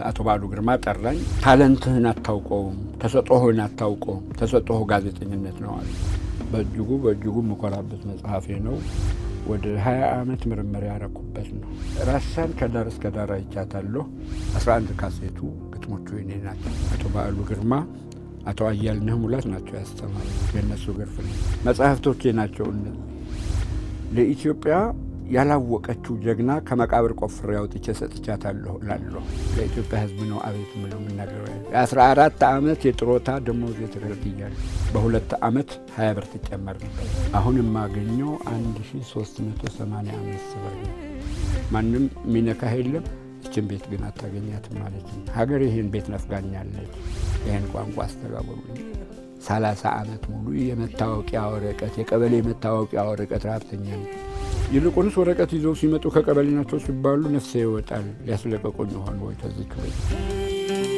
አቶ ባሉ ግርማ ጠራኝ። ታለንትህን አታውቀውም፣ ተሰጦህን አታውቀውም፣ ተሰጦህ ጋዜጠኝነት ነው አለ። በእጅጉ በእጅጉ የምኮራበት መጽሐፌ ነው። ወደ 20 ዓመት ምርምር ያረኩበት ነው። ራሳን ከዳር እስከ ዳር አይቻታለሁ። 11 ካሴቱ ግጥሞቹ የኔ ናቸው። አቶ በዓሉ ግርማ፣ አቶ አያልነህ ሙላት ናቸው ያስተማሩ። የእነሱ ግርፍ ነው። መጽሐፍቶቼ ናቸው እነዚህ። ለኢትዮጵያ ያላወቀችው ጀግና ከመቃብር ቆፍሬ አውጥቼ ሰጥቻታለሁ እላለሁ። ለኢትዮጵያ ሕዝብ ነው አቤት ምለው የምናገረው። የአስራ አራት ዓመት የጥሮታ ደሞዝ ተከፍያለሁ። በሁለት ዓመት ሀያ ብር ትጨመር ነበር። አሁን የማገኘው አንድ ሺ ሶስት መቶ ሰማንያ አምስት ብር ነው። ማንም የሚነካህ የለም። ይችን ቤት ግን አታገኛትም ማለት ነው። ሀገር ይህን ቤት ነፍጋኛለች። ይህን ቋንቋ አስተጋብሩልኝ። ሰላሳ ዓመት ሙሉ የመታወቂያ ወረቀት የቀበሌ መታወቂያ ወረቀት ረሀብተኛ ነው። ይልቁንስ ወረቀት ይዘው ሲመጡ ከቀበሌ ናቸው ሲባሉ ነፍሴ ይወጣል። ሊያስለቀቁኝ ሆን ወይ ከዚህ ክበ